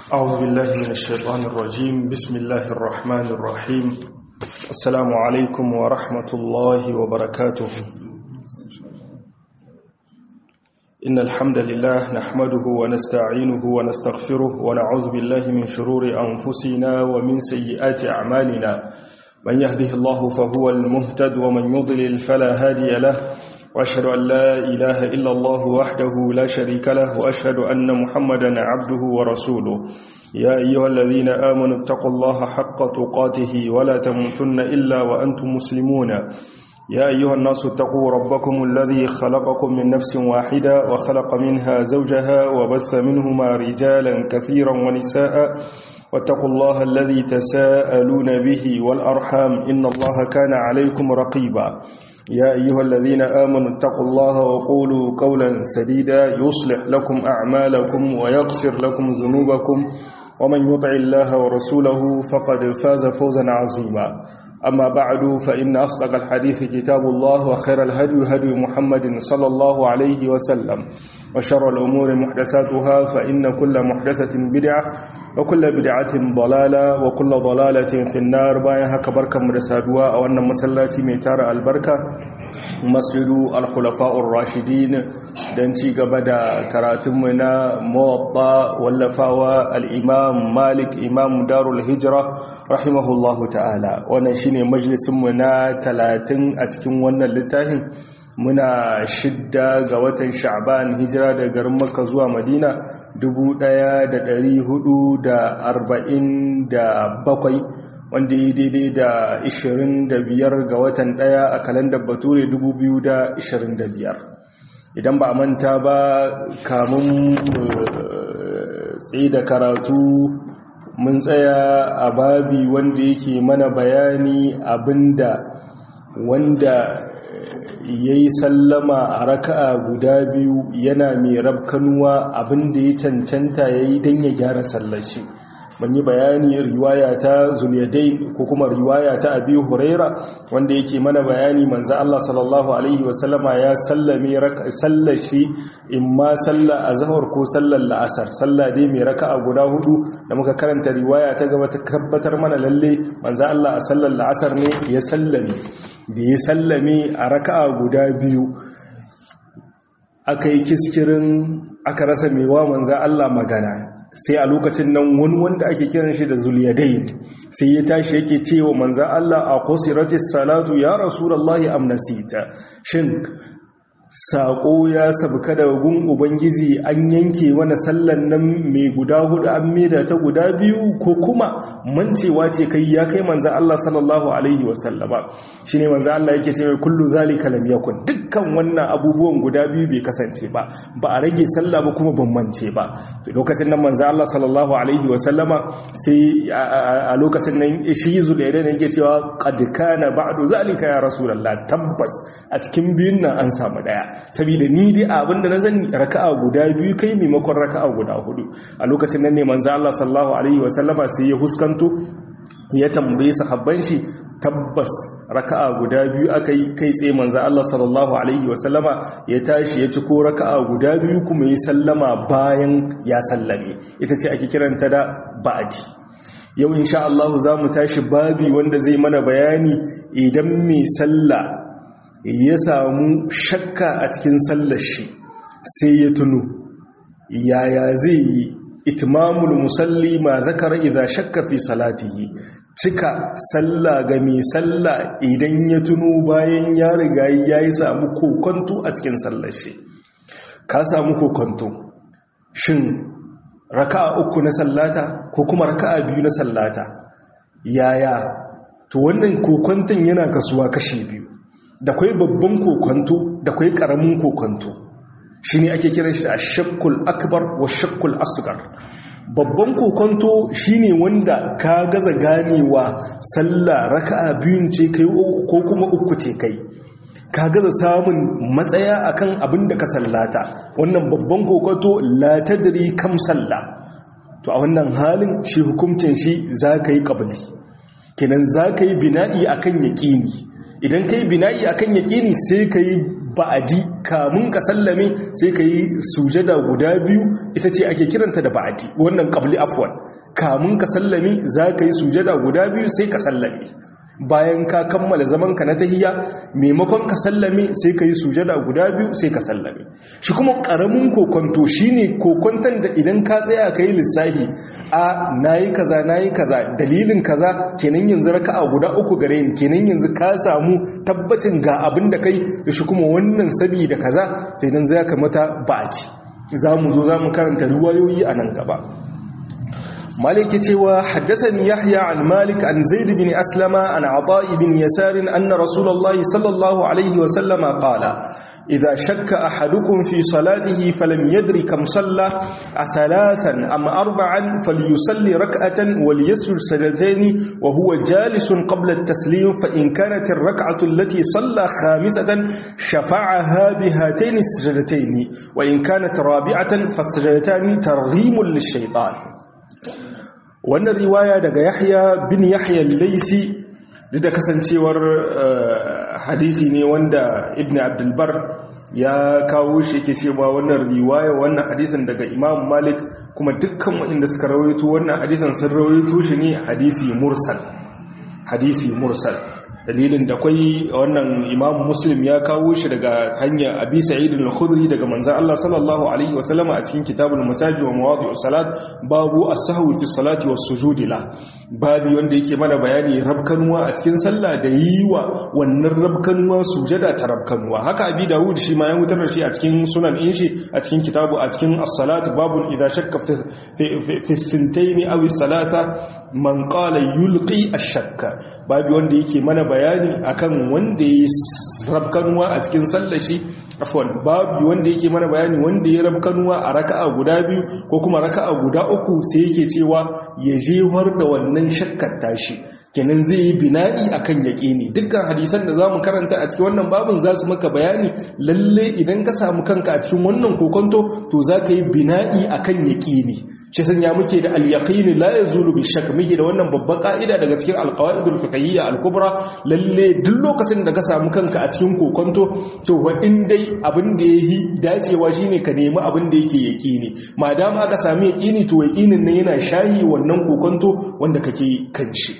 أعوذ بالله من الشيطان الرجيم بسم الله الرحمن الرحيم السلام عليكم ورحمة الله وبركاته إن الحمد لله نحمده ونستعينه ونستغفره ونعوذ بالله من شرور أنفسنا ومن سيئات أعمالنا من يهده الله فهو المهتد ومن يضلل فلا هادي له وأشهد أن لا إله إلا الله وحده لا شريك له وأشهد أن محمدا عبده ورسوله يا أيها الذين آمنوا اتقوا الله حق تقاته ولا تموتن إلا وأنتم مسلمون يا أيها الناس اتقوا ربكم الذي خلقكم من نفس واحدة وخلق منها زوجها وبث منهما رجالا كثيرا ونساء واتقوا الله الذي تساءلون به والأرحام إن الله كان عليكم رقيبا يا أيها الذين آمنوا اتقوا الله وقولوا قولا سديدا يصلح لكم أعمالكم ويغفر لكم ذنوبكم ومن يطع الله ورسوله فقد فاز فوزا عظيما أما بعد فإن أصدق الحديث كتاب الله وخير الهدي هدي محمد صلى الله عليه وسلم وشر الأمور محدثاتها فإن كل محدثة بدعة وكل بدعة ضلالة وكل ضلالة في النار بايها كبركة مرسادوا أو أن مسلاتي ميتار البركة مسجد الخلفاء الراشدين دنتي قبدا كراتمنا موطا واللفاوى الإمام مالك إمام دار الهجرة رحمه الله تعالى ونشيني مجلس منا تلاتين أتكم ونن لتاهن muna shidda ga watan sha'ban hijira da garin makka zuwa madina 1447 wanda yi daidai da 25 ga watan daya a kalandar bature 2025 idan ba a manta ba kamun tsaye da karatu mun tsaya a babi wanda yake mana bayani abinda wanda ya yi sallama a raka'a guda biyu yana mai rabkanuwa abinda ya cancanta ya yi don ya gyara sallashi mun yi bayani riwaya ta zuliyadai ko kuma riwaya ta abi huraira wanda yake mana bayani manzo Allah sallallahu alaihi wasallama ya sallame sallashi imma salla azhar ko sallar la'asar salla dai mai raka'a guda hudu da muka karanta riwaya ta gaba ta tabbatar mana lalle manzo Allah a sallar la'asar ne ya sallame da ya sallame a raka'a guda biyu aka yi kiskirin aka rasa mewa manza Allah magana sai a lokacin nan wani wanda ake kiran shi da zuliyadai sai ya tashi yake cewa manza Allah a qusiratis salatu ya rasulullahi amnasita shin saƙo ya sabka da gun ubangiji an yanke mana sallan nan mai guda hudu an maida ta guda biyu ko kuma mancewa ce kai ya kai manzan Allah sallallahu alaihi wasallama shi ne manzan Allah yake ce mai kullu zalika lam yakun dukkan wannan abubuwan guda biyu bai kasance ba ba a rage sallah ba kuma ban mance ba lokacin nan manzan Allah sallallahu alaihi wasallama sai a lokacin nan shi zulaidan yake cewa qad kana ba'du zalika ya rasulullah tabbas a cikin biyun nan an samu daya saboda ni dai abinda na zani raka'a guda biyu kai maimakon raka'a guda hudu a lokacin nan ne manzo Allah sallallahu alaihi wasallama sai ya huskanto ya tambaye sahabban shi tabbas raka'a guda biyu aka yi kai tsaye manzo Allah sallallahu alaihi wasallama ya tashi ya ci ko raka'a guda biyu kuma ya sallama bayan ya sallame ita ce ake kiranta da ba'di yau insha Allah za mu tashi babi wanda zai mana bayani idan mai sallah ya samu shakka a cikin sallar shi sai ya tuno yaya zai yi itimamul musalli ma zakara idza shakka fi salatihi cika sallah ga mai sallah idan ya tuno bayan ya riga ya yi samu kokonto a cikin sallar shi ka samu kokonto shin raka'a uku na sallata ko kuma raka'a biyu na sallata yaya to wannan kokonton yana kasuwa kashi biyu da kwai babban kokonto da kwai karamin kokonto shi ne ake kiran shi da shakkul akbar wa shakkul asgar babban kokonto shi ne wanda ka gaza ganewa sallah raka'a biyun ce kai ko kuma uku ce kai ka gaza samun matsaya akan abin da ka sallata wannan babban kokonto la tadri kam sallah to a wannan halin shi hukuncin shi za ka yi ƙabali kenan za ka yi bina'i akan yaƙini idan ka yi bina'i akan yaƙini sai ka yi ba'adi kamun ka sallame sai ka yi sujada guda biyu ita ce ake kiranta da ba'adi wannan qabli afwan kamun ka sallame za ka yi sujada guda biyu sai ka sallame bayan ka kammala zaman ka na tahiyya maimakon ka sallame sai ka yi sujada guda biyu sai ka sallame shi kuma karamin kokonto shine kokonton da idan ka tsaya ka yi lissafi a nayi kaza nayi kaza dalilin kaza kenan yanzu raka'a guda uku gare ni kenan yanzu ka samu tabbacin ga abin da kai shi kuma wannan sabi da kaza sai nan zai kamata ba'ati za mu zo za mu karanta ruwayoyi a nan gaba مالك تيوى حدثني يحيى عن مالك عن زيد بن أسلم عن عطاء بن يسار أن رسول الله صلى الله عليه وسلم قال إذا شك أحدكم في صلاته فلم يدر كم صلى أثلاثا أم أربعا فليصلي ركعة وليسجد سجدتين وهو جالس قبل التسليم فإن كانت الركعة التي صلى خامسة شفعها بهاتين السجدتين وإن كانت رابعة فالسجدتان ترغيم للشيطان wannan riwaya daga yahya bin yahya laisi duk da kasancewar hadisi ne wanda ibn abdulbar ya kawo shi ke cewa wannan riwaya wannan hadisin daga imam malik kuma dukkan waɗanda suka rawaito wannan hadisin sun rawaito shi ne hadisi mursal hadisi mursal dalilin da kwai wannan imam muslim ya kawo shi daga hanyar abi sa'id al-khudri daga manzon Allah sallallahu alaihi wasallam a cikin kitabul masajid wa mawadi'us salat babu as-sahwi fi salati was sujudi la babu wanda yake mana bayani rabkanuwa a cikin sallah da yiwa wannan rabkanuwa sujada ta rabkanuwa haka abi dawud shi ma ya hutar da shi a cikin sunan in shi a cikin kitabu a cikin as-salat babun idha shakka fi fi sintaini aw as-salasa man qala yulqi ash-shakka babu wanda yake mana bayani akan wanda ya rabkanuwa a cikin sallashi afwan babu wanda yake mana bayani wanda ya rabkanuwa a raka'a guda biyu ko kuma raka'a guda uku sai yake cewa ya jewar da wannan shakkar tashi kenan zai yi bina'i akan yaƙini dukkan hadisan da zamu karanta a cikin wannan babin za su maka bayani lalle idan ka samu kanka a cikin wannan kokonto to za ka yi bina'i akan yaƙini shi sanya muke da al-yaqini la yazulu bi shakk muke da wannan babban ka'ida daga cikin al-qawaidul fiqhiyya al-kubra lalle duk lokacin da ka samu kanka a cikin kokonto to wa in dai abin da yayi dacewa shine ka nemi abin da yake yaqini madama aka sami yaqini to yaqinin ne yana shayi wannan kokonto wanda kake kan shi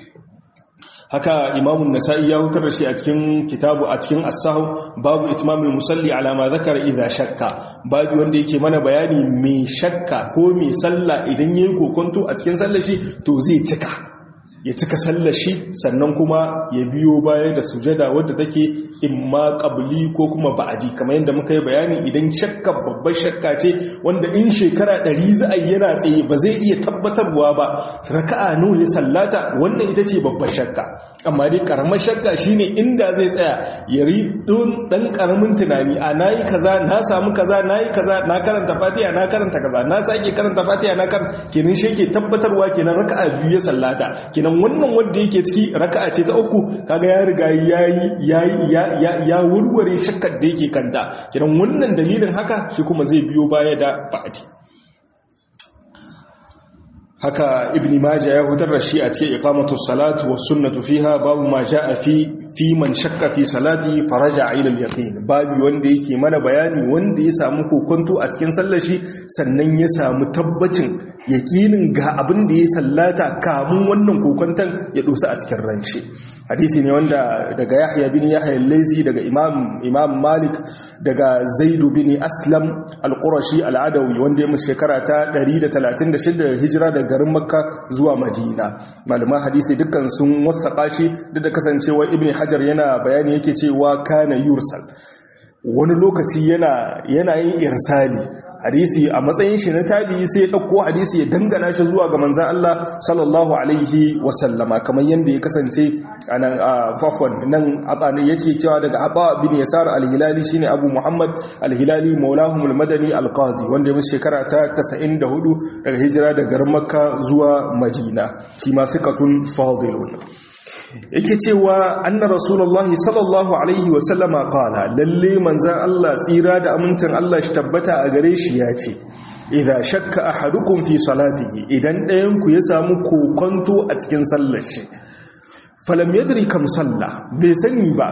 haka imamun nasa'i ya hutar da shi a cikin kitabu a cikin asahu babu itmamul musalli ala ma zakara idza shakka babu wanda yake mana bayani mai shakka ko mai sallah idan yayi kokonto a cikin sallar shi to zai cika ya cika sallar shi sannan kuma ya biyo baya da sujada wadda take imma qabli ko kuma ba'adi kamar yadda muka yi bayani idan shakka babbar shakka ce wanda in shekara ɗari za a yana tsaye ba zai iya tabbatarwa ba raka'a nawa ya sallata wannan ita ce babbar shakka amma dai karamar shakka shine inda zai tsaya ya ri don dan karamin tunani a nayi kaza na samu kaza nayi kaza na karanta fatiha na karanta kaza na sake karanta fatiha na karanta kenan shi ke tabbatarwa kenan raka'a biyu ya sallata kenan kenan wannan wanda yake ciki raka'a ce ta uku kaga ya riga yayi yayi ya wurware shakkar da yake kanta kenan wannan dalilin haka shi kuma zai biyo baya da ba'ati haka ibn majah ya hutar da shi a cikin iqamatu salatu was sunnatu fiha babu ma jaa fi fi man shakka fi salati faraja ila al-yaqin babu wanda yake mana bayani wanda ya samu kokonto a cikin sallar shi sannan ya samu tabbacin yaqinin ga abin da ya sallata kamun wannan kokonton ya dosa a cikin ranshi hadisi ne wanda daga yahya bin yahya al-laythi daga imam imam malik daga zaid bin aslam al-qurashi al-adawi wanda ya mu shekara ta 136 hijira daga garin makka zuwa madina malaman hadisi dukkan sun wasaka shi duk da kasancewa ibn hajar yana bayani yake cewa kana yursal wani lokaci yana yana yin irsali hadisi a matsayin shi na tabi sai ya dauko hadisi ya dangana shi zuwa ga manzon Allah sallallahu alaihi wasallama kamar yanda ya kasance anan fafwan nan atani yace cewa daga Aba bin Yasar al-Hilali shine Abu Muhammad al-Hilali maulahum al-Madani al-Qadi wanda ya shekara ta 94 daga hijira daga Makka zuwa Madina shi ma sikatun fadilun yake cewa anna rasulullahi sallallahu alaihi wasallama qala lalle manzan Allah tsira da amincin Allah shi tabbata a gare shi ya ce idza shakka ahadukum fi salatihi idan ɗayan ku ya samu kokonto a cikin sallar shi falam yadri kam salla bai sani ba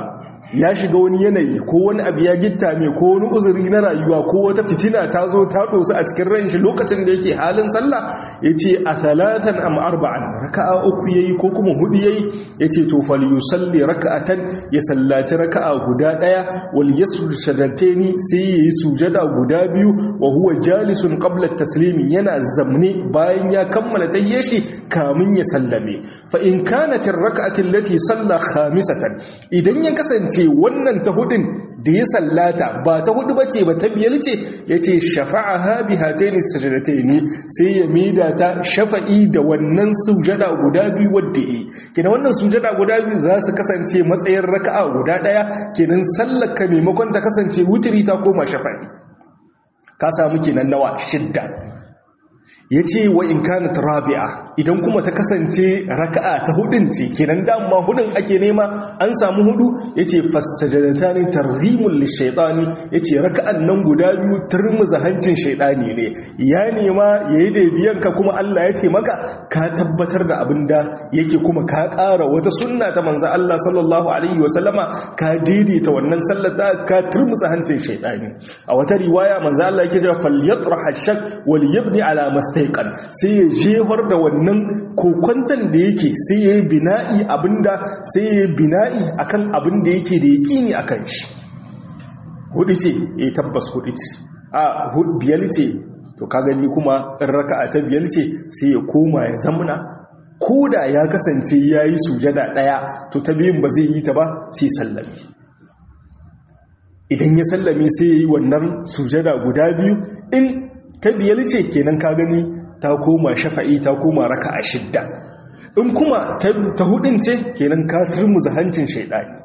ya shiga wani yanayi ko wani abu ya gitta mai ko wani uzuri na rayuwa ko wata fitina ta zo ta dosu a cikin ran shi lokacin da yake halin sallah ya ce a talatan am arba'an raka'a uku yayi ko kuma hudu yayi ya ce to fal yusalli raka'atan ya sallaci raka'a guda daya wal yasjud shadataini sai yayi sujada guda biyu wa huwa jalisun qabla taslimi yana zamne bayan ya kammala tayyashi kamin ya sallame fa in kanat ar-rak'atu allati salla khamisatan idan ya kasance ce wannan ta hudun da ya sallata ba ta hudu ba ce ba ta biyar ce ya ce shafa'a ha bi hataini sajadataini sai ya mida ta shafa'i da wannan sujada guda biyu wadda yi kenan wannan sujada guda biyu za su kasance matsayin raka'a guda daya kenan sallaka maimakon ta kasance wutiri ta koma shafa'i ka samu kenan nawa shidda ya ce wa in kana rabi'a idan kuma ta kasance raka'a ta hudun ce kenan dama hudun ake nema an samu hudu ya ce fassajadata ne tarhimun lishaitani ya ce raka'an nan guda biyu turmuza hancin shaidani ne ya nema ya yi daibiyanka kuma Allah ya taimaka ka tabbatar da abin da yake kuma ka ƙara wata sunna ta manzan Allah sallallahu alaihi wasallama ka daidaita wannan sallata ka turmuza hancin shaidani a wata riwaya manzan Allah yake cewa falyatrah ashak wal yabni ala mustaqan sai ya jefar da wannan kokwantan da yake sai ya yi bina'i abinda sai ya yi bina'i akan abin da yake da yaƙini akan shi hudu ce ya tabbas hudu ce a biyar ce to ka gani kuma in raka'a ta biyar ce sai ya koma ya zamana ko da ya kasance ya yi sujada ɗaya to ta biyun ba zai yi ta ba sai sallame idan ya sallame sai ya yi wannan sujada guda biyu in ta biyar ce kenan ka gani ta koma shafa'i ta koma raka a shidda in kuma ta hudun ce kenan ka turmuza hancin shaidani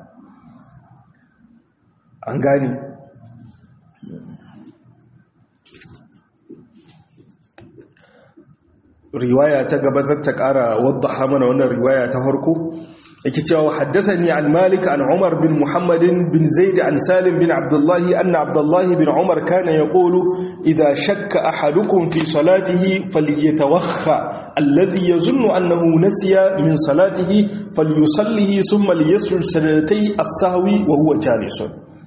an gani riwaya ta gaba ta kara wadda mana wannan riwaya ta farko yake cewa haddathani an malik an umar bin muhammadin bin zaid an salim bin abdullahi anna abdullahi bin umar kana yaqulu idha shakka ahadukum fi salatihi falyatawakha alladhi yazunnu annahu nasiya min salatihi falyusallihi thumma liyasjud sajdatay as-sahwi wa huwa jalisun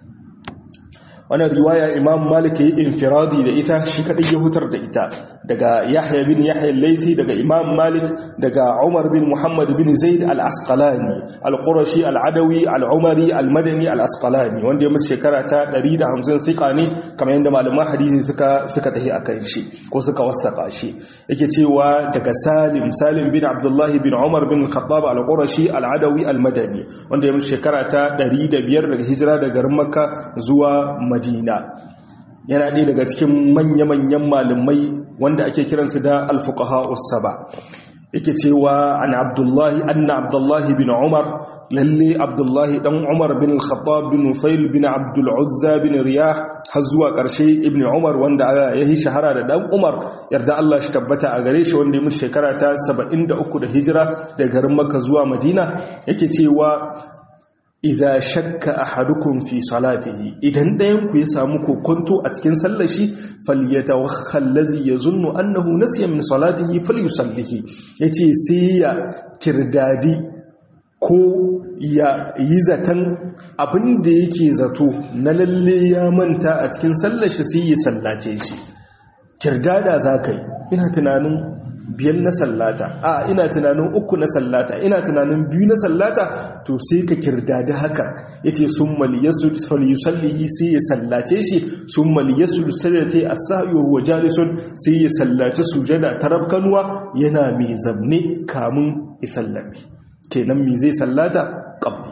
wannan riwaya imam malik yi infiradi da ita shi kadai ya hutar da ita daga yahya bin yahya al-laythi daga imam malik daga umar bin muhammad bin zaid al-asqalani al-qurashi al-adawi al-umari al-madani al-asqalani wanda ya musu shekara ta 150 sika ne kamar yadda malaman hadisi suka suka tahi akan shi ko suka wasaka shi yake cewa daga salim salim bin abdullah bin umar bin khattab al-qurashi al-adawi al-madani wanda ya musu shekara ta 105 daga hijira daga garin makka zuwa madina yana ɗaya daga cikin manya-manyan malamai wanda ake kiransu da alfuqaha usaba yake cewa an abdullahi anna abdullahi bin umar lalle abdullahi dan umar bin al-khattab bin nufail bin abdul uzza bin riyah har zuwa ƙarshe ibn umar wanda ya yi shahara da dan umar yarda Allah shi tabbata a gare shi wanda ya mutu shekara ta 73 da hijira daga garin makka zuwa madina yake cewa idza shakka ahadukum fi salatihi idan ɗayan ku ya samu kokonto a cikin sallar shi falyatawakha allazi yazunnu annahu nasiya min salatihi falyusallihi yace sai ya kirdadi ko ya yi zaton abin da yake zato na lalle ya manta a cikin sallar shi sai ya sallace shi kirdada zakai ina tunanin biyan na sallata a ina tunanin uku na sallata ina tunanin biyu na sallata to sai ka kirdadi haka yace summa liyasjud falyusallihi sai ya sallace shi summa liyasjud sajdatay as-sahwi wa huwa jalisun sai ya sallace sujada ta rabkanwa yana mai zamne kamun ya sallame kenan me zai sallata qabli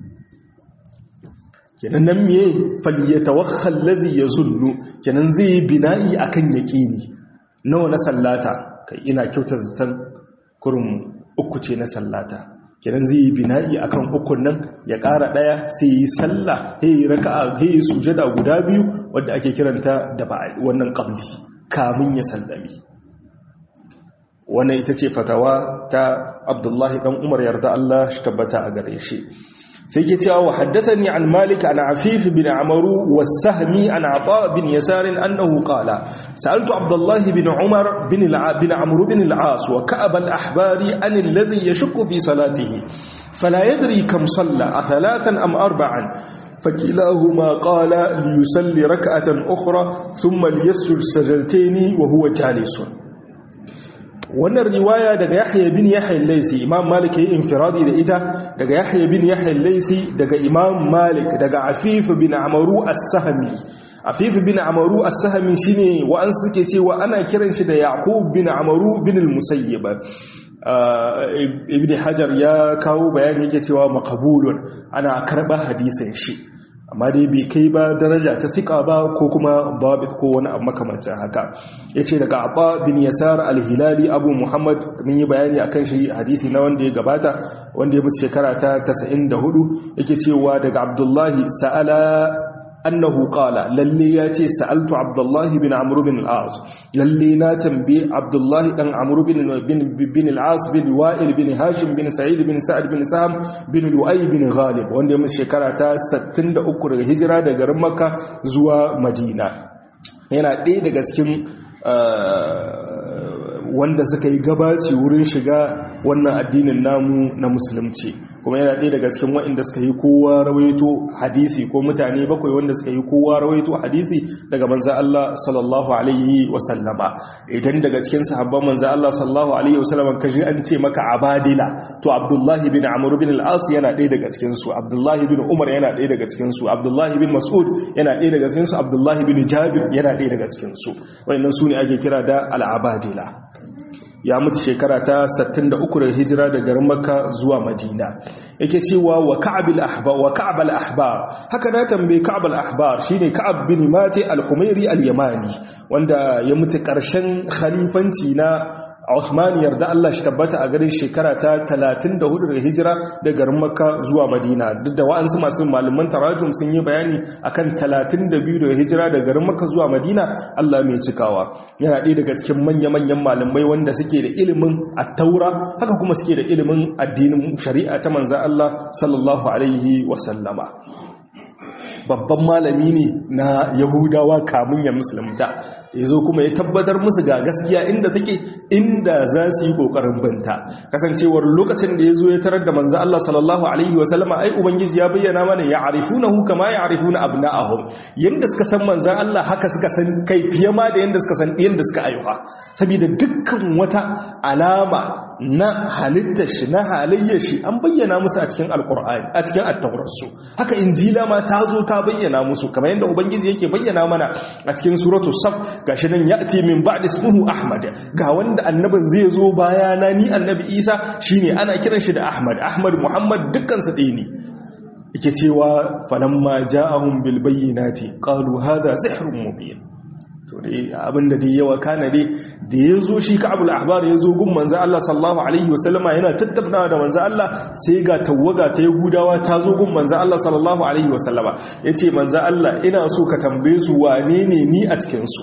kenan nan me falyatawakha alladhi yazunnu kenan zai bina'i akan yaqini nawa na sallata kai ina kyauta zaton kurin uku ce na sallata kenan zai yi bina'i akan ukun nan ya ƙara ɗaya sai yi sallah sai yi raka'a sai yi sujada guda biyu wadda ake kiranta da wannan qabli kamun ya sallami wannan ita ce fatawa ta Abdullahi dan Umar yarda Allah shi tabbata a gare shi sai ke cewa wa haddathani an malik an afif bin amaru was-sahmi an ata bin yasar annahu qala sa'altu abdullah bin umar bin bin amr bin al-as wa ka'ab al-ahbari an alladhi yashukku fi salatihi fala yadri kam salla athalathan am arba'an فكلاهما قال ليصلي ركعة أخرى ثم ليسجد سجدتين وهو جالس wannan riwaya daga Yahya bin Yahya al-Laysi Imam Malik yayin infiradi da ita daga Yahya bin Yahya al-Laysi daga Imam Malik daga Afif bin Amaru as-Sahmi Afif bin Amaru as-Sahmi shine wa'an suke cewa ana kiran shi da Yaqub bin Amaru bin al-Musayyib Ibn Hajar ya kawo bayani yake cewa maqbulun ana karba hadisin shi amma dai bai kai ba daraja ta sika ba ko kuma babit ko wani abu makamancin haka yace daga Abba bin Yasar al-Hilali Abu Muhammad mun yi bayani akan shi hadisi na wanda ya gabata wanda ya mutu shekara ta 94 yake cewa daga Abdullahi sa'ala annahu qala lalle ya ce sa'altu abdullahi bin amr bin al-as lalle na tambaye abdullahi dan amr bin bin al-as bin wa'il bin hashim bin sa'id bin sa'ad bin saham bin lu'ay bin ghalib wanda ya mutu shekara ta 63 daga hijira daga garin makka zuwa madina yana ɗaya daga cikin wanda suka yi gabaci wurin shiga wannan addinin namu na musulunci kuma yana ɗaya daga cikin waɗanda suka yi kowa rawaito hadisi ko mutane bakwai wanda suka yi kowa rawaito hadisi daga manza Allah sallallahu alaihi wasallama idan daga cikin sahabban manza Allah sallallahu alaihi wasallama ka ji an ce maka abadila to abdullahi bin amr bin al-as yana ɗaya daga cikin su abdullahi bin umar yana ɗaya daga cikin su abdullahi bin mas'ud yana ɗaya daga cikin su abdullahi bin jabir yana ɗaya daga cikin su waɗannan su ne ake kira da al-abadila ya mutu shekara ta 63 da hijira da garin makka zuwa madina yake cewa wa ka'ab al-ahbar wa ka'ab al-ahbar haka na tambaye ka'ab al-ahbar shine ka'ab bin mati al-humairi al-yamani wanda ya mutu karshen khalifanci na Uthman yarda Allah shi tabbata a garin shekara ta 34 daga hijira da garin Makka zuwa Madina duk da wa'ansu masu malaman tarajum sun yi bayani akan 32 daga hijira da garin Makka zuwa Madina Allah mai cikawa yana ɗaya daga cikin manya-manyan malamai wanda suke da ilimin at-taura haka kuma suke da ilimin addinin shari'a ta manzo Allah sallallahu alaihi wa sallama babban malami ne na yahudawa kamun ya musulunta ya zo kuma ya tabbatar musu ga gaskiya inda take inda za su yi kokarin binta kasancewar lokacin da ya zo ya tarar da manzo Allah sallallahu alaihi wasallama ai ubangiji ya bayyana mana ya arifunahu kama ya arifuna abna'ahum yanda suka san manzon Allah haka suka san kai fiye ma da yanda suka san yanda suka ayyuka saboda dukkan wata alama na halittar shi na halayyar shi an bayyana musu a cikin alkur'ani a cikin attaurarsu haka injila ma ta zo ta bayyana musu kamar yadda ubangiji yake bayyana mana a cikin suratu saf gashi nan ya'ti min ba'd ismuhu ahmad ga wanda annabin zai zo bayana ni annabi isa shine ana kiran shi da ahmad ahmad muhammad dukkan su ɗaya ne yake cewa falamma ja'ahum bil bayyinati qalu hadha sihrun mubin to dai abinda dai yawa kana dai da ya zo shi ka'abul ahbar ya zo gun manzo Allah sallallahu alaihi wasallama yana tattaunawa da manzo Allah sai ga tawaga ta yahudawa ta zo gun manzo Allah sallallahu alaihi wasallama yace manzo Allah ina so ka tambaye su wane ne ni a cikin su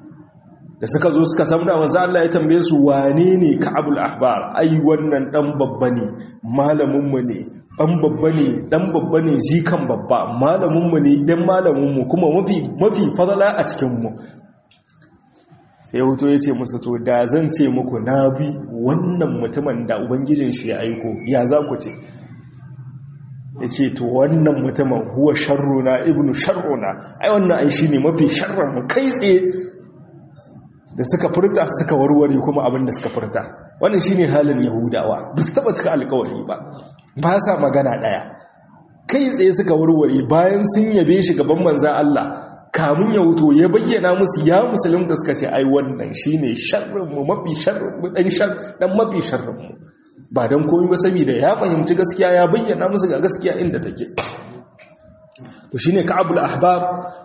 da suka zo suka samu manzo Allah ya tambaye su wane ne ka'abul ahbar ai wannan dan babba ne malamin mu ne dan babba ne dan babba ne jikan babba malamin mu ne dan malamin mu kuma mafi mafi fadala a cikin mu sai hutu ya ce musu to da zan ce muku na bi wannan mutumin da ubangijin shi ya aiko ya za ku ce ya ce to wannan mutumin huwa sharruna ibnu sharruna ai wannan ai shi ne mafi sharran mu kai tsaye da suka furta suka warware kuma abin da suka furta wannan shi ne halin yahudawa ba su taɓa cika alkawari ba ba sa magana ɗaya kai tsaye suka warware bayan sun yabe shi gaban manzan Allah kamun ya wuto ya bayyana musu ya musulunta suka ce ai wannan shine sharrinmu mafi sharrinmu dan shar dan mafi sharrinmu ba dan komai ba saboda ya fahimci gaskiya ya bayyana musu ga gaskiya inda take to shine ka'abul ahbab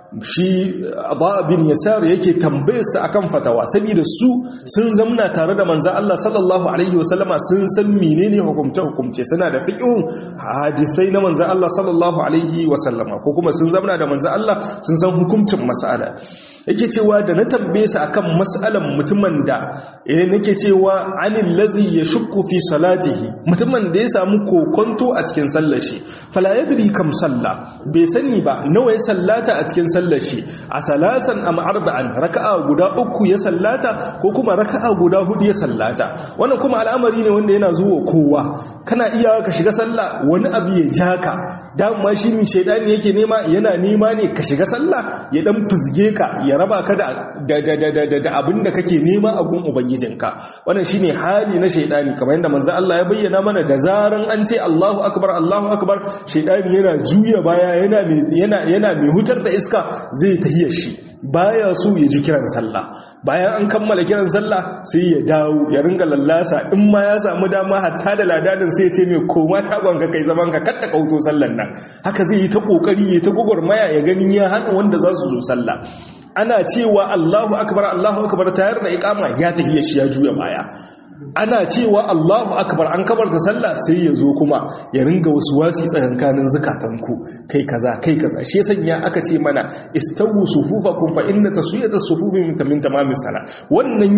shi Aba bin Yasar yake tambayarsa akan fatawa saboda su sun zamna tare da manzo Allah sallallahu alaihi wasallama sun san menene hukumce hukumce suna da fiqhun hadisai na manzo Allah sallallahu alaihi wasallama ko kuma sun zamna da manzo Allah sun san hukuncin mas'ala yake cewa da na tambaye su akan mas'alan mutumin da eh nake cewa anil ladhi yashukku fi salatihi mutumin da ya samu kokonto a cikin sallar shi fala yadri kam salla bai sani ba nawa ya sallata a cikin sallar shi a salasan am arba'an raka'a guda uku ya sallata ko kuma raka'a guda hudu ya sallata wannan kuma al'amari ne wanda yana zuwa kowa kana iya ka shiga sallah wani abu ya jaka dama shi mi shaidani yake nema yana nema ne ka shiga sallah ya dan fizge ka ya raba ka da da abin da kake nema a gun ubangijinka wannan shine hali na shaidani kamar yadda manzo Allah ya bayyana mana da zaran an ce Allahu akbar Allahu akbar shaidani yana juya baya yana yana yana mai hutar da iska zai tahiyar shi baya so ya ji kiran sallah bayan an kammala kiran sallah sai ya dawo ya ringa lallasa in ma ya samu dama hatta da ladadin sai ya ce mai koma tagon ka kai zaman ka kadda kauto sallan nan haka zai yi ta kokari ya ta gugurmaya ya ganin ya hana wanda za su zo sallah ana cewa Allahu akbar Allahu akbar tayar da iqama ya tahiyya shi ya juya baya ana cewa Allahu akbar an kabar da sallah sai ya zo kuma ya ringa wasu wasi tsakankanin zukatanku kai kaza kai kaza shi sanya aka ce mana istawu sufufakum fa inna taswiyata sufufi min min tamamis sala wannan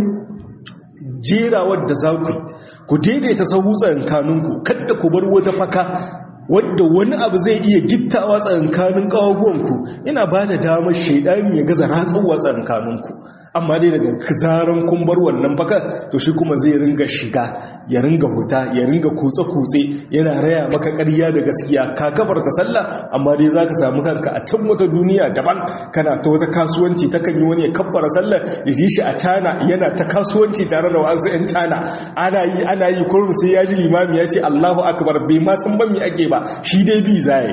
jerawar da za ku ku daidaita sahu tsakankaninku kada ku bar wata faka wadda wani abu zai iya gittawa tsakankanin ƙawaguwanku ina ba da damar shaidani ya gaza ratsawa tsakankaninku amma dai daga zaran kun bar wannan baka to shi kuma zai ringa shiga ya ringa huta ya ringa kutse-kutse yana raya maka ƙarya da gaskiya ka kabar ta sallah amma dai za ka samu kanka a can wata duniya daban kana ta wata kasuwanci ta kan yi wani ya kabbara sallah ya ji shi a cana yana ta kasuwanci tare da wasu 'yan cana ana yi ana yi kurum sai ya ji limami ya ce allahu akbar bai ma san ban me ake ba shi dai bi zai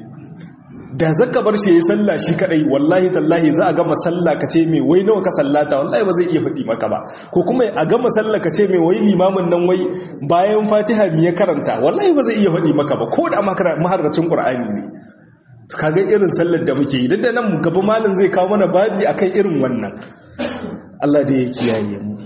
da zaka bar shi ya sallah shi kadai wallahi tallahi za a gama sallah ka ce mai wai nawa ka sallata wallahi ba zai iya faɗi maka ba ko kuma a gama sallah ka ce mai wai limamin nan wai bayan fatiha mi ya karanta wallahi ba zai iya faɗi maka ba ko da maharracin qur'ani ne kaga irin sallar da muke yi da nan gaba malam zai kawo mana babi akan irin wannan Allah da ya kiyaye mu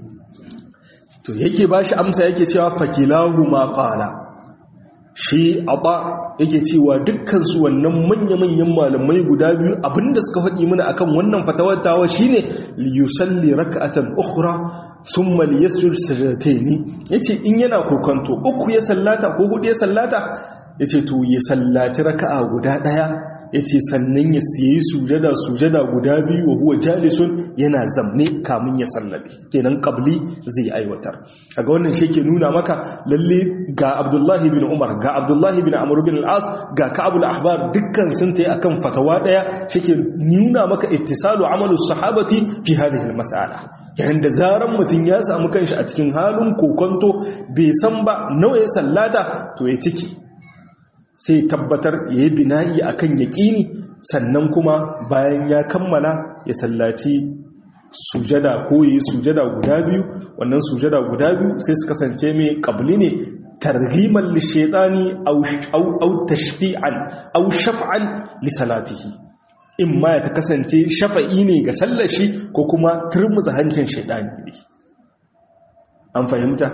to yake bashi amsa yake cewa fakilahu ma qala shi aba yake cewa dukkansu wannan manya-manyan malamai guda biyu abinda suka faɗi mana akan wannan fatawar tawa shine liyusalli raka'atan ukhra thumma liyasjud sajdatayn yace in yana kokanto uku ya sallata ko hudu ya sallata yace to ya sallaci raka'a guda daya yace sannan ya siyi sujada sujada guda biyu wa huwa jalisun yana zamne kamun ya sallabe kenan qabli zai aiwatar kaga wannan shi ke nuna maka lalle ga Abdullahi bin Umar ga Abdullahi bin Amr bin al-As ga Ka'ab al-Ahbar dukkan sun tayi akan fatawa daya shi ke nuna maka ittisalu amalu sahabati fi hadhihi al-mas'ala yayin da zaran mutun ya samu kanshi a cikin halin kokonto bai san ba nawa ya sallata to ya ciki sai tabbatar ya yi bina'i a kan yaƙini sannan kuma bayan ya kammala ya sallaci sujada ko yi sujada guda biyu wannan sujada guda biyu sai su kasance mai ƙabli ne targhiman lishaitani au tashfi'an au shaf'an lisalatihi in ma ya ta kasance shafa'i ne ga sallashi ko kuma turmuza hancin shaitani ne an fahimta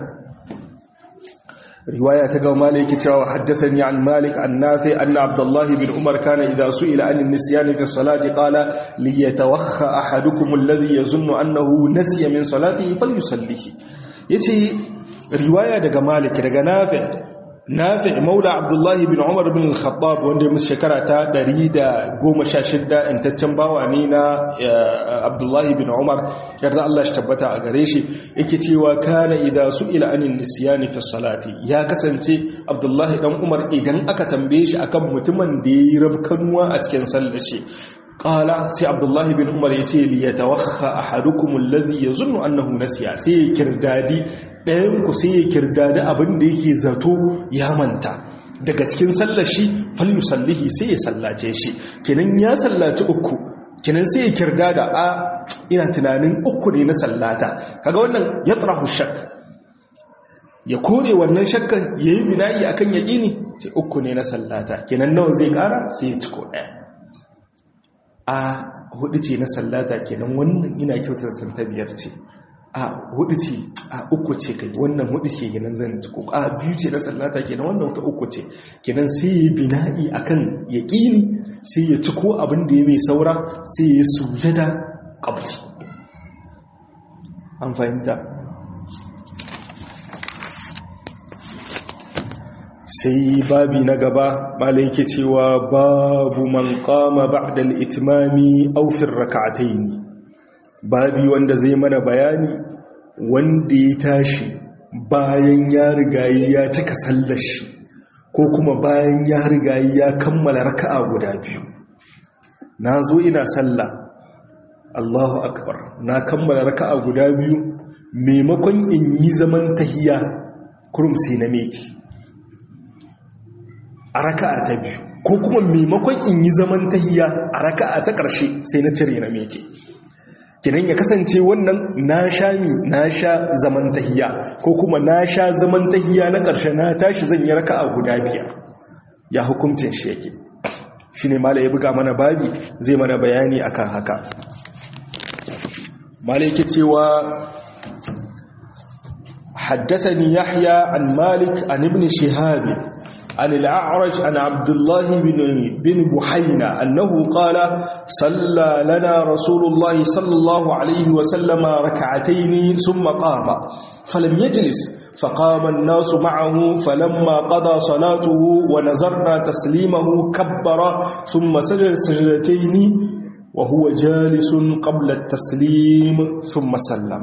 رواية تقوى مالك تشاو حدثني عن مالك عن نافع أن عبد الله بن عمر كان إذا سئل عن النسيان في الصلاة قال ليتوخى أحدكم الذي يظن أنه نسي من صلاته فليصليه يتي رواية تقوى مالك تقوى نافع nafi maula abdullahi bin umar bin al-khattab wanda ya musu shekara ta 116 intaccen bawa ne na abdullahi bin umar yarda Allah shi tabbata a gare shi yake cewa kana idan su'ila anin nisyani fi salati ya kasance abdullahi dan umar idan aka tambaye shi akan mutumin da yayi rabkanuwa a cikin sallar shi qala sai abdullahi bin umar yace li yatawakha ahadukum alladhi yazunnu annahu nasiya sai ya kirdadi ɗayan ku sai ya kirdadi abin da yake zato ya manta daga cikin sallar shi fallu sallihi sai ya sallace shi kenan ya sallaci uku kenan sai ya kirdada a ina tunanin uku ne na sallata kaga wannan yatrahu shak ya kore wannan shakkan yayi bina'i akan yaqini sai uku ne na sallata kenan nawa zai kara sai ya ciko ɗaya a hudu ce na sallata kenan wannan ina kyautar san ta biyar ce a hudu ce a uku ce kai wannan hudu ce kenan zan ci ko a biyu ce na sallata kenan wannan ta uku ce kenan sai ya bina'i akan yaqini sai ya ci ko abin da ya mai saura sai ya sujada qabli an fahimta sai babi na gaba malai yake cewa babu man qama ba'da al-itmami aw fi ar-rak'atayn babi wanda zai mana bayani wanda ya tashi bayan ya rigayi ya cika sallar shi ko kuma bayan ya rigayi ya kammala raka'a guda biyu na zo ina sallah Allahu akbar na kammala raka'a guda biyu maimakon in yi zaman tahiya kurum sai na meki a raka'a ta biyu ko kuma maimakon in yi zaman tahiya a raka'a ta ƙarshe sai na cire na meke kinan ya kasance wannan na sha mi na sha zaman tahiya ko kuma na sha zaman tahiya na ƙarshe na tashi zan yi raka'a guda biyar ya hukuncin shi yake shi ne mala ya buga mana babi zai mana bayani akan haka mala yake cewa حدثني يحيى عن مالك عن ابن شهاب عن الأعرج عن عبد الله بن, بن بحينة أنه قال صلى لنا رسول الله صلى الله عليه وسلم ركعتين ثم قام فلم يجلس فقام الناس معه فلما قضى صلاته ونظرنا تسليمه كبر ثم سجد سجدتين وهو جالس قبل التسليم ثم سلم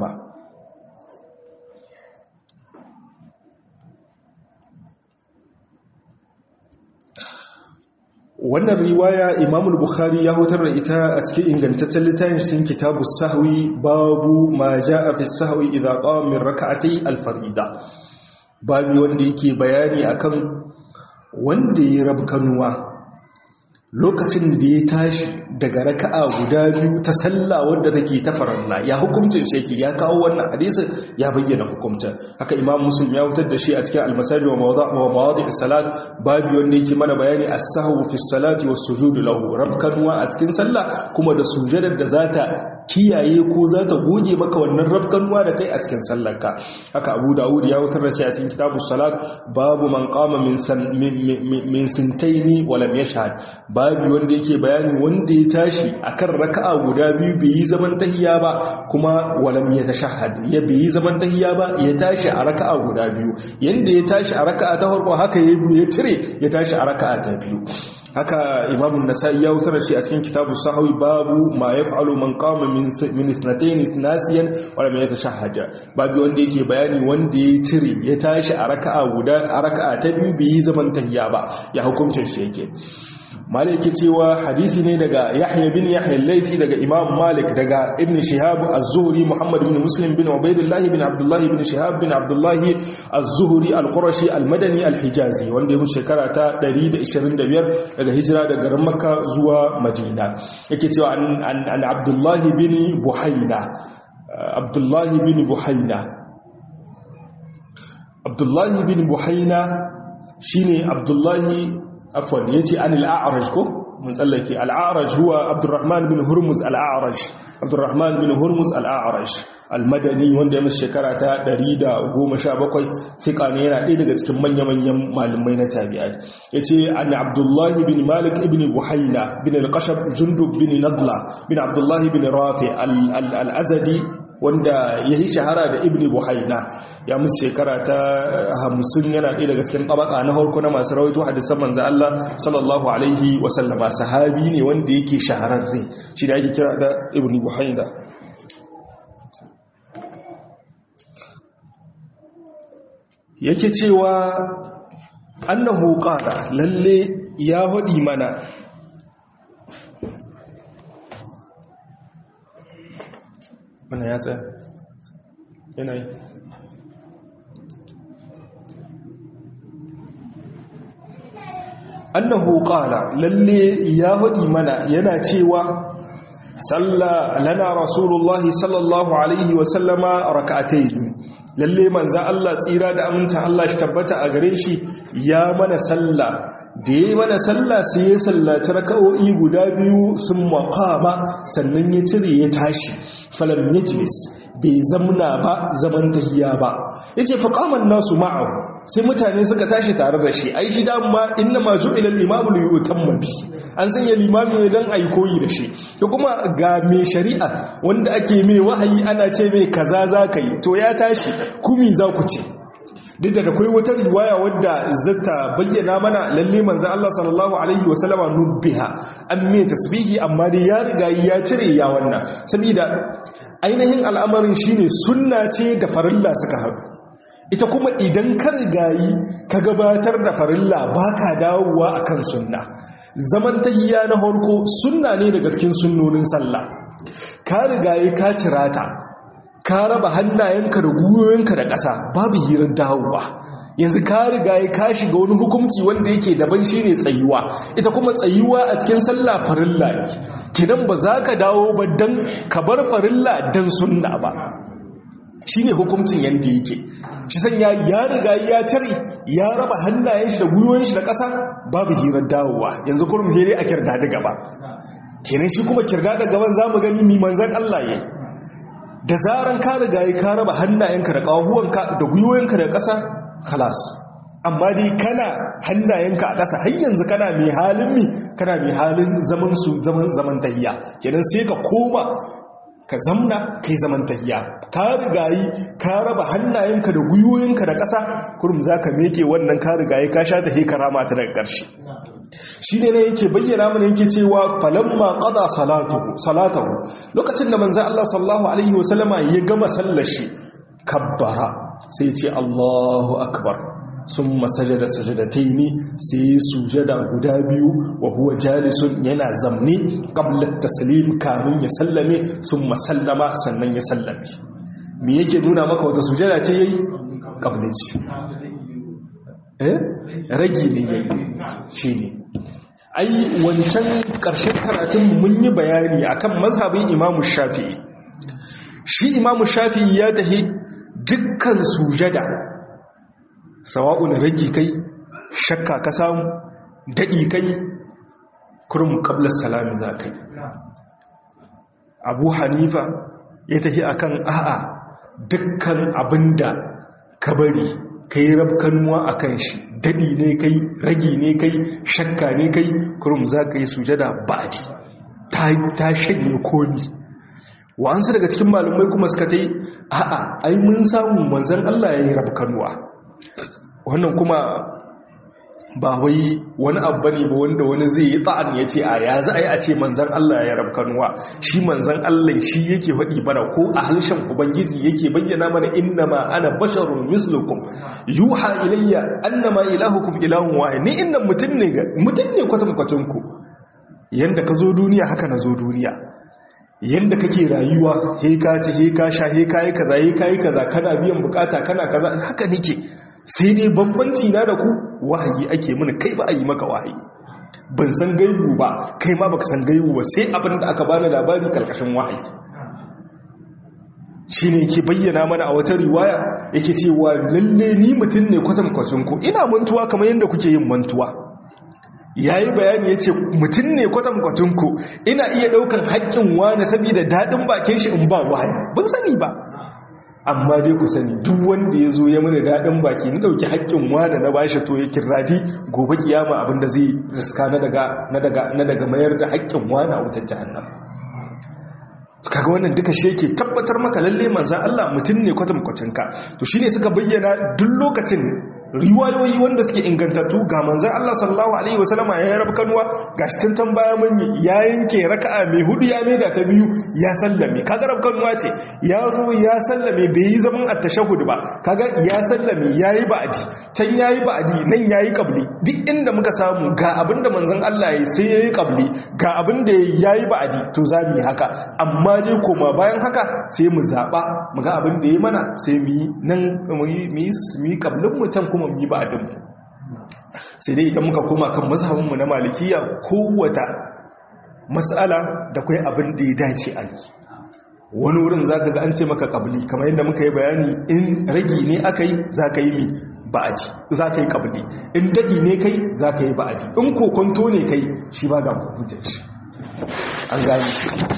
wannan riwaya imamul bukhari ya hutar da ita a cikin ingantaccen littafin cikin kitabu sahwi babu ma ja'a fi sahwi idza qama min rak'atay al-farida babu wanda yake bayani akan wanda ya rabkanuwa lokacin da ya tashi daga raka'a guda biyu ta sallah wadda take ta farilla ya hukuncin sheki ya kawo wannan hadisin ya bayyana hukuncin haka imam muslim ya wutar da shi a cikin almasajid wa mawadi' salat babu wanda yake mana bayani as-sahwu fi salati was sujud lahu rabkanwa a cikin sallah kuma da sujadar da zata kiyaye ko zata goge maka wannan rabkanwa da kai a cikin sallarka haka abu dawud ya wutar da shi a cikin kitabus salat babu man qama min min sintaini wa lam yashhad babu wanda yake bayani wanda ya tashi akan raka'a guda biyu bai yi zaman tahiya ba kuma walam ya tashahhad ya bai yi zaman tahiya ba ya tashi a raka'a guda biyu yanda ya tashi a raka'a ta farko haka ya tire ya tashi a raka'a ta biyu haka imamun nasa'i ya wutar shi a cikin kitabu sahawi babu ma yaf'alu man qama min min isnatayn nasiyan wa lam yatashahhad babu wanda yake bayani wanda ya tire ya tashi a raka'a guda a raka'a ta biyu bai yi zaman tahiya ba ya hukuncin shi yake malik yake cewa hadisi ne daga yahya bin yahya al-laythi daga imam malik daga ibn shihab az-zuhri muhammad bin muslim bin ubaidillah bin abdullah bin shihab bin abdullah az-zuhri al-qurashi al-madani al-hijazi wanda ya shekara ta 125 daga hijira daga garin makka zuwa madina yake cewa an abdullah bin buhayna abdullah bin buhayna abdullah bin buhayna shine abdullah afwan yace an al-a'raj ko mun tsallake al-a'raj huwa abdurrahman bin hurmuz al-a'raj abdurrahman bin hurmuz al-a'raj al-madani wanda ya musu shekara ta 117 sika ne yana ɗaya daga cikin manya-manyan malamai na tabi'ai yace an abdullah bin malik ibn buhayna bin al-qashab jundub bin nadla bin abdullah bin rafi al-azadi wanda ya yi shahara da ibn buhaina ya musu shekara ta hamsin yana ɗaya daga cikin tabaka na harko na masu rawaito hadisan manzo Allah sallallahu alaihi wasallama sahabi ne wanda yake shahararre shi da ake kira da ibn buhaina yake cewa annahu qala lalle ya hadi mana wannan ya tsaya yanayi annahu qala lalle ya hudi mana yana cewa salla lana rasulullah sallallahu alaihi wa sallama rak'atayn lalle manzan Allah tsira da aminta Allah shi tabbata a gare shi ya mana sallah da ya mana sallah sai ya sallaci raka'o'i guda biyu sun makama sannan ya cire ya tashi falam yajlis bai zamna ba zaman tahiya ba ya ce faƙaman nasu ma'ahu sai mutane suka tashi tare da shi ai shi dama inna ma ju'ila al-imamu li yutamma bi an sanya limami ne dan ayi koyi da shi to kuma ga mai shari'a wanda ake mai wahayi ana ce mai kaza za ka yi to ya tashi kumi za ku ce duk da akwai wata riwaya wadda zata bayyana mana lalle manzo Allah sallallahu alaihi wasallama nubbiha an mai tasbihi amma dai ya riga ya cire ya wannan saboda ainihin al'amarin shine sunna ce da farilla suka haɗu ita kuma idan ka rigayi ka gabatar da farilla ba ka dawowa a kan sunna zaman tahiya na harko sunna ne daga cikin sunnonin sallah ka rigayi ka cirata ka raba hannayenka da gwiwoyinka da ƙasa babu hirar dawowa yanzu ka rigayi ka shiga wani hukunci wanda yake daban shine tsayuwa ita kuma tsayuwa a cikin sallah farilla ne kidan ba za ka dawo ba dan ka bar farilla dan sunna ba shine hukuncin yanda yake shi sanya ya riga ya tare ya raba hannayen shi da gwiwoyin shi da ƙasa babu hirar dawowa yanzu kurum here a kirda da gaba kenan shi kuma kirda da gaban zamu gani mi manzan Allah yayi da zaran ka riga ka raba hannayenka da ƙahuwanka da gwiwoyinka da ƙasa khalas amma dai kana hannayenka a ƙasa har yanzu kana mai halin mi kana mai halin zaman su zaman zaman tahiya kenan sai ka koma ka zamna kai zaman tahiya ka rigayi ka raba hannayenka da gwiwoyinka da ƙasa kurum zaka meke wannan ka rigayi ka sha ta hekara mata daga ƙarshe shi ne na yake bayyana mana yake cewa falamma qada salatahu lokacin da manzo Allah sallallahu alaihi wasallama ya gama sallar shi kabbara sai ce Allahu akbar summa sajada sajadataini sai sujada guda biyu wa huwa jalisun yana zamne qabla taslim kamun ya sallame summa sallama sannan ya sallame me yake nuna maka wata sujada ce yayi qabla ce eh ragi ne yayi shine ai wancan ƙarshen karatun mun yi bayani akan mazhabin imamu shafi'i shi imamu shafi'i ya tahi dukkan sujada sawa'un ragi kai shakka ka samu daɗi kai kurum ƙablar salami za kai abu hanifa ya tahi akan a'a dukkan abinda ka bari ka yi rabkanuwa a kan shi daɗi ne kai ragi ne kai shakka ne kai kurum za ka yi sujada ba'adi ta shanye komi wa'ansu daga cikin malumai kuma suka ta yi a'a ai mun samu manzan Allah ya yi rabkanuwa wannan kuma ba wai wani abu ne ba wanda wani zai yi ta'an ya ce a ya za a yi a ce manzan Allah ya rabkanuwa shi manzan Allah shi yake faɗi bara ko a harshen ubangiji yake bayyana mana inna ma ana basharun mislukum yuha ilayya annama ilahukum ilahun wahid ni inda mutum ne mutum ne kwatankwacin ku yanda ka zo duniya haka na zo duniya yanda kake rayuwa he ka ci he ka sha he ka yi kaza he ka yi kaza kana biyan bukata kana kaza haka nake sai dai bambanci na da ku wahayi ake mini kai ba a yi maka wahayi ban san gaibu ba kai ma baka san gaibu ba sai abin da aka bani labari karkashin wahayi shine yake bayyana mana a wata riwaya yake cewa lalle ni mutum ne kwatankwacin ku ina mantuwa kamar yadda kuke yin mantuwa yayi bayani yace mutum ne kwatankwacin ku ina iya daukan haƙƙin wani saboda dadin bakin shi in ba wahayi ban sani ba amma dai ku sani duk wanda ya zo ya mana daɗin baki na ɗauki haƙƙin wada na bashi to ya kirradi gobe kiyama abinda zai riska na daga mayar da haƙƙin wani a wutar jihannan kaga wannan duka shi yake tabbatar maka lalle manzan Allah mutum ne kwatankwacinka to shine suka bayyana duk lokacin riwayoyi wanda suke ingantattu ga manzan Allah sallallahu alaihi wasallama ya rabu kanuwa ga shi tun baya mun yi ya yanke raka'a mai hudu ya maida ta biyu ya sallame kaga rabu kanuwa ce ya zo ya sallame bai yi zaman at-tashahhud ba kaga ya sallame yayi ba'adi can yayi ba'adi nan yayi qabli duk inda muka samu ga abinda manzan Allah ya sai yayi qabli ga abinda yayi ba'adi to za mu yi haka amma dai koma bayan haka sai mu zaba mu ga abin da yayi mana sai mu yi nan mu yi mu yi qablin mu can kuma mu yi ba'adinmu sai dai idan muka koma kan mazhabinmu na malikiya kowata matsala da kai abin da ya dace a yi wani wurin za ka ga an ce maka ƙabli kamar yadda muka yi bayani in ragi ne aka yi za ka yi mi ba'adi za ka yi ƙabli in daɗi ne kai za ka yi ba'adi in kokonto ne kai shi ba ga hukuncin shi an gani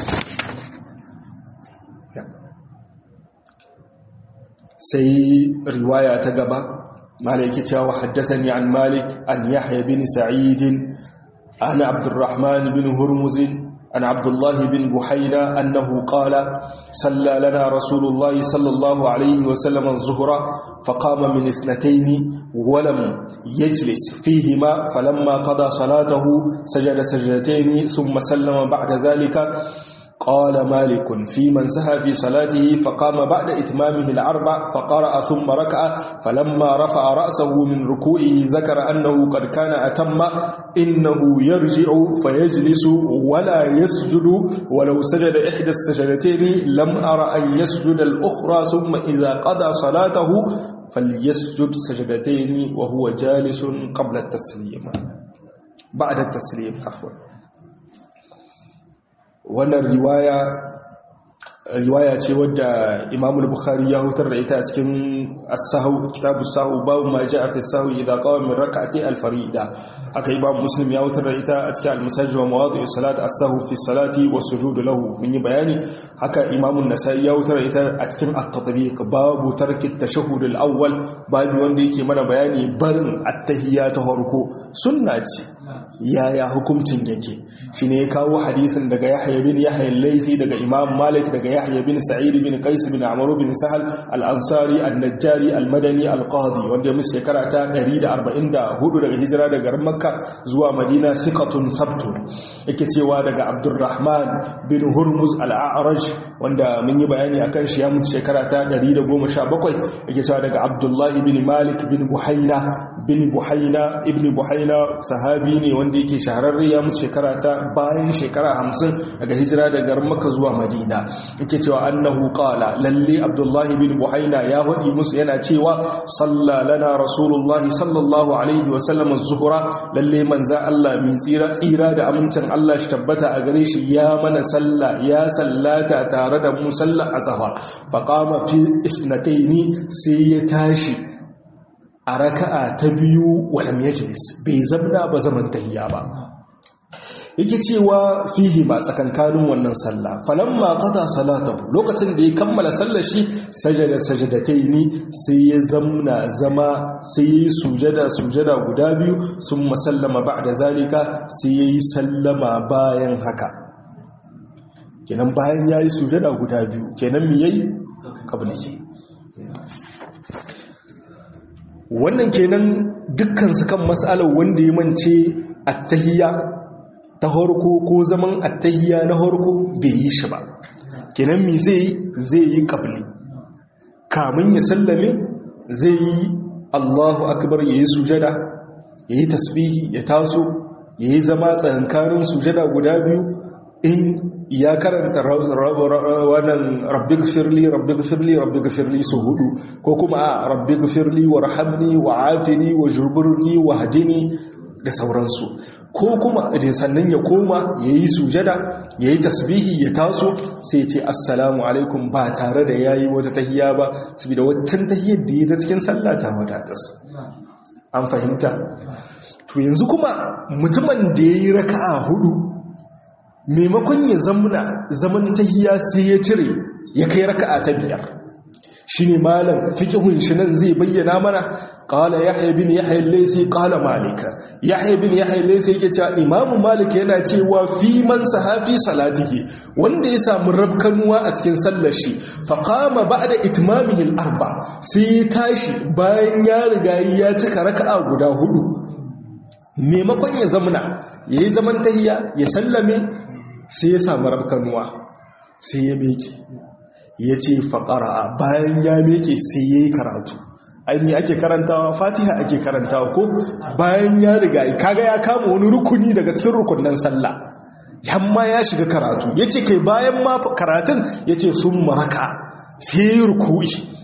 sai riwaya ta gaba malaki cewa haddasani an malik an yahya bin sa'idin an abdurrahman bin hurmuzin عن عبد الله بن بحينا أنه قال صلى لنا رسول الله صلى الله عليه وسلم الظهر فقام من اثنتين ولم يجلس فيهما فلما قضى صلاته سجد سجدتين ثم سلم بعد ذلك قال مالك في من سهى في صلاته فقام بعد إتمامه الأربع فقرأ ثم ركع فلما رفع رأسه من ركوعه ذكر أنه قد كان أتم إنه يرجع فيجلس ولا يسجد ولو سجد إحدى السجدتين لم أر أن يسجد الأخرى ثم إذا قضى صلاته فليسجد سجدتين وهو جالس قبل التسليم بعد التسليم عفوا wannan riwaya riwaya ce wadda Imam al-Bukhari ya hutar da ita a cikin as-sahw kitabu sahw babu ma ja'a fi sahw idha qama min rak'ati al-farida aka Imam Muslim ya hutar da ita a cikin al-Musajjid wa mawadi' salat as-sahw fi salati wa sujud lahu mun yi bayani haka Imam an-Nasa'i ya hutar da ita a cikin at-tatbiq babu tarki at-tashahhud al-awwal babu wanda yake mana bayani barin at-tahiyya ta farko sunna ce yaya hukuncin yake shine ya kawo hadisin daga Yahya bin Yahya al-Laythi daga Imam Malik daga Yahya bin Sa'id bin Qais bin Amr bin Sahal al-Ansari al-Najjari al-Madani al-Qadi wanda musu shekara ta 144 daga hijira daga garin Makka zuwa Madina thiqatun sabtun yake cewa daga Abdurrahman bin Hurmuz al-A'raj wanda mun yi bayani akan shi ya musu shekara ta 117 yake cewa daga Abdullah bin Malik bin Buhaina bin Buhaina ibn Buhaina sahabi ne wanda yake shahararre ya musu shekara ta bayan shekara hamsin daga hijira daga Makka zuwa Madina yake cewa annahu qala lalle Abdullahi bin Buhaina ya hudi musu yana cewa salla lana rasulullahi sallallahu alaihi wa sallam az-zuhra lalle manza Allah min tsira tsira da amincin Allah shi tabbata a gare shi ya mana salla ya sallata tare da mu sallar azhar fa qama fi isnataini sai ya tashi a raka'a ta biyu walam yajlis bai zabna ba zaman tahiyya ba yake cewa fihi ma tsakankanin wannan sallah falamma qada salatahu lokacin da ya kammala sallar shi sajada sajadataini sai ya zamna zama sai ya sujada sujada guda biyu sun masallama ba'da zalika sai ya yi sallama bayan haka kenan bayan ya yi sujada guda biyu kenan mi yayi kabli wannan kenan dukkan su kan mas'alar wanda ya mance attahiyya ta harko ko zaman attahiyya na harko bai yi shi ba kenan mi zai zai yi kabli kamun ya sallame zai yi Allahu akbar yayi sujada yayi tasbihi ya taso yayi zama tsakankanin sujada guda biyu in ya karanta wannan rabbi gfirli rabbi gfirli rabbi gfirli su hudu ko kuma rabbi gfirli warhamni wa'afini wajburni wahdini da sauransu ko kuma sannan ya koma ya yi sujada ya yi tasbihi ya taso sai ce assalamu alaikum ba tare da ya yi wata tahiya ba saboda waccan tahiyar da ya ta cikin sallah ta wadatas an fahimta to yanzu kuma mutumin da ya yi raka'a hudu maimakon ya zamana zaman tahiya sai ya cire ya kai raka'a ta biyar shi ne malam fiƙihun shi nan zai bayyana mana ƙala yahya bin yahya laisi ƙala malika yahya bin yahya laisi yake cewa imamu malik yana cewa fi man sahafi salatihi wanda ya samu rabkanuwa a cikin sallar shi fa qama ba'da itmamihi al-arba sai ya tashi bayan ya riga ya cika raka'a guda hudu maimakon ya zamana yayi zaman tahiyya ya sallame sai ya samu rabkanuwa sai ya meke ya ce faƙara bayan ya meke sai ya yi karatu aini ake karantawa fatiha ake karantawa ko bayan ya riga kaga ya kama wani rukuni daga cikin rukunan sallah yamma ya shiga karatu ya ce kai bayan ma karatun ya ce sun maraka sai ya yi rukui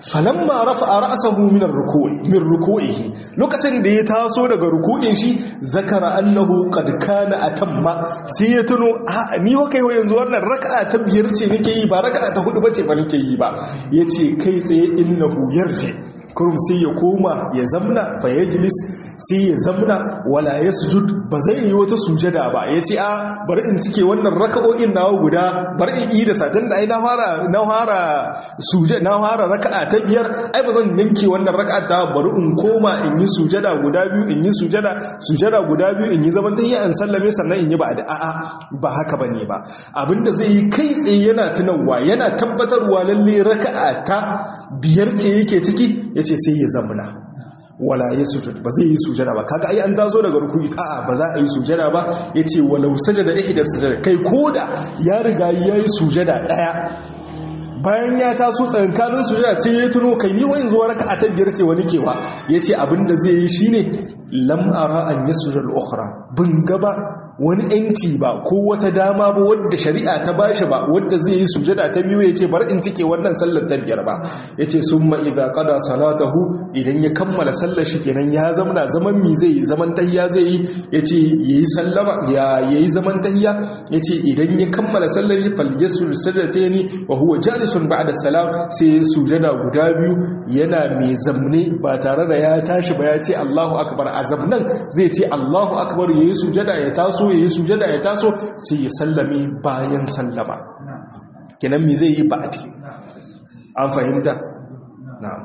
falamma rafa'a ra'sahu min ar-ruku'i min ruku'ihi lokacin da ya taso daga ruku'in shi zakara annahu qad kana atamma sai ya tuno a ni wa kai yanzu wannan raka'a ta biyar ce nake yi ba raka'a ta hudu bace ba nake yi ba yace kai tsaye innahu yarji kurum sai ya koma ya zamna fa yajlis sai ya zamna wala yasjud ba zai yi wata sujada ba yace a bari in cike wannan raka'o'in nawa guda bari in yi da satin da ai na fara na fara sujada na fara raka'a ta biyar ai ba zan yanke wannan raka'a ta bari in koma in yi sujada guda biyu in yi sujada sujada guda biyu in yi zaman tahiyya in sallame sannan in yi ba da a'a ba haka bane ba abinda zai yi kai tsaye yana tunawa yana tabbatarwa lalle raka'a ta biyar ce yake ciki yace sai ya zamna wala ya sujud ba zai yi sujada ba kaga ai an tazo daga rukuni a'a ba za a yi sujada ba yace walau sajada ihda sujada kai koda ya riga yayi sujada daya bayan ya taso tsankanin sujada sai ya tuno kai ni wani zuwa raka'a ta biyar ce wani kewa yace abinda zai yi shine lam ara an yasjuda al-ukhra bin gaba wani yanci ba ko wata dama ba wadda shari'a ta bashi ba wadda zai yi sujada ta biyu yace bar in cike wannan sallar ta biyar ba yace summa idza qada salatahu idan ya kammala sallar shi kenan ya zamana zaman mi zai yi zaman tahiyya zai yi yace yayi sallama ya yayi zaman tahiyya yace idan ya kammala sallar shi falyasjud sajdataini wa huwa jalisun ba'da salam sai sujada guda biyu yana mai zamne ba tare da ya tashi ba ya ce Allahu akbar azam nan zai ce Allahu akbar yayi sujada ya taso yayi sujada ya taso sai ya sallame bayan sallama kenan me zai yi ba'di an fahimta na'am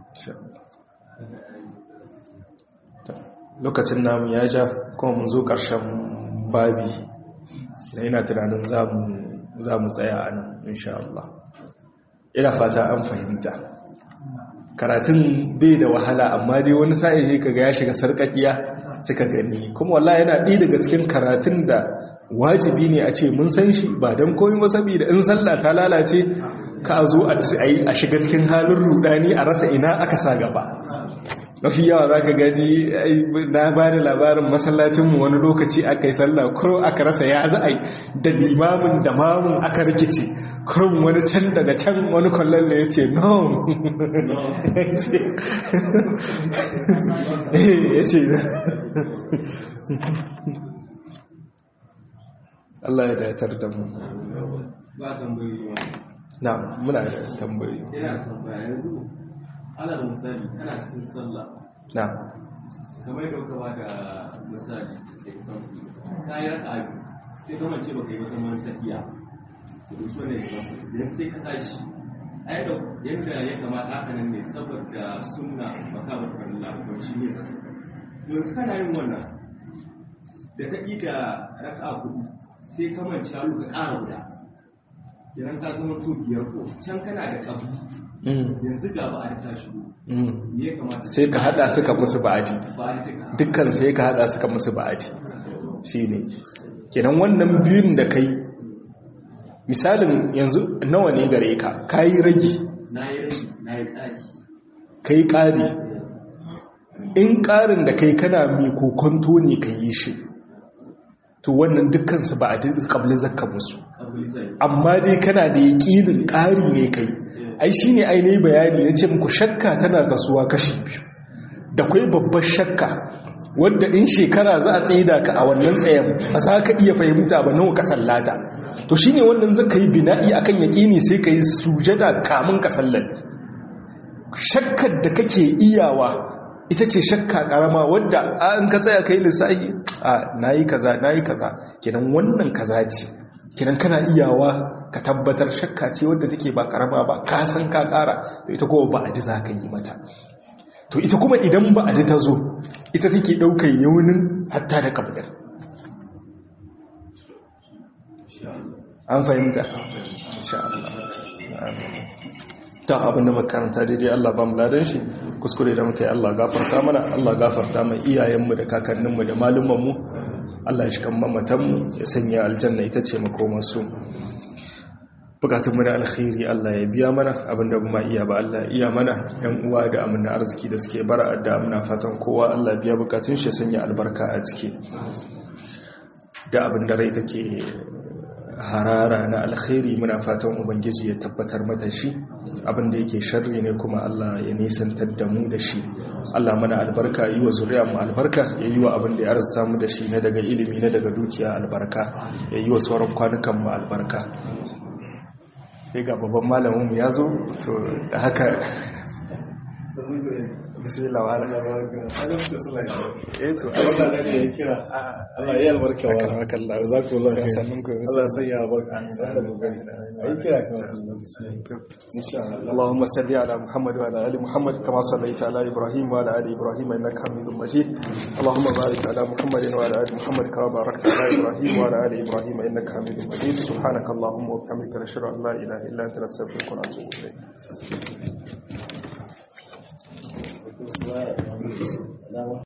lokacin namu ya ja kuma mun zo ƙarshen babi da ina tunanin za mu tsaya a nan insha Allah ina fata an fahimta karatun bai da wahala amma dai wani sa'i kaga ya shiga sarƙaƙiya suka gani kuma wallahi yana ɗaya daga cikin karatun da wajibi ne a ce mun san shi ba don koyi ba saboda in sallah ta lalace ka zo a shiga cikin halin rudani a rasa ina aka sa gaba mafi yawa za ka gani na ba da labarin masallacinmu wani lokaci aka yi sallah kuro aka rasa ya za a yi da limamin da mamun aka rikici kurun wani can daga can wani kwallon da ya ce no ya ce Allah ya datar da mu ba tambayi na muna da tambayi ina tambaya yanzu alal misali kana cikin sallah na kamar da kuka ba da misali example ka yi raka abu sai kamar ce baka yi wata man tafiya to so ne idan sai ka tashi ai da yadda ya kamata haka nan ne saboda sunna baka ba ka Allah ko shi ne yanzu kana yin wannan da ka da raka hudu sai ka manci halu ka ƙara guda idan ka zama to biyar ko can kana da kabu yanzu ga ba a ta shigo me ya kamata sai ka hada suka musu ba'adi ba a ta dukkan sai ka hada suka musu ba'adi shine kenan wannan biyun da kai misalin yanzu nawa ne gare ka kayi rage na yi rage na yi ƙari kai ƙari in ƙarin da kai kana mai kokonto ne ka yi shi to wannan dukkansu ba a ƙablin zakka musu kabuli zai amma dai kana da yaƙinin ƙari ne kai ai shi ne ainihin bayani ya ce muku shakka tana kasuwa kashi biyu da kwai babbar shakka wadda in shekara za a tsaida ka a wannan tsayen ba za ka iya fahimta ba nawa ka sallata to shi ne wannan zaka yi bina'i akan yaƙini sai ka yi sujada kamun ka sallar shakkar da kake iyawa ita ce shakka karama wadda an ka tsaya kai lissafi a nayi kaza nayi kaza kenan wannan kaza ce kenan kana iyawa ka tabbatar shakka ce wadda take ba karama ba ka san ka kara to ita kuma ba ji za ka yi mata to ita kuma idan ba ji ta zo ita take daukar yaunin hatta da kabdar an fahimta insha Allah amin ta abinda makaranta daidai Allah ba mu ladan shi kuskure da muka yi Allah gafarta mana Allah gafarta mai iyayenmu da kakanninmu da malumanmu Allah ya shi kan mamatanmu ya sanya aljanna ita ce makomarsu bukatunmu da alkhairi Allah ya biya mana abinda kuma iya ba Allah iya mana yan uwa da amina arziki da suke bara da amina fatan kowa Allah biya bukatun shi sanya albarka a ciki da abin da rai take harara na alkhairi muna fatan ubangiji ya tabbatar mata shi abinda yake sharri ne kuma Allah ya nisantar da mu da shi Allah mana albarka yi wa zuriya mu albarka ya yi wa abinda ya arzuta mu da shi na daga ilimi na daga dukiya albarka ya yi wa sauran kwanukan mu albarka sai ga babban malamin mu ya zo to da haka bismillah wa ala eh to Allah da ya kira Allah ya albarka wa akramakan Allah jazakumullahu khairan sannun ku Allah ya sanya albarka da kokari ayi kira kan insha Allah اللهم صل على محمد وعلى ال محمد كما صليت على ابراهيم وعلى ال ابراهيم انك حميد مجيد اللهم بارك على محمد وعلى ال محمد كما باركت على ابراهيم وعلى ال ابراهيم انك حميد مجيد سبحانك اللهم وبحمدك نشهد ان لا اله الا انت نستغفرك ونتوب اليك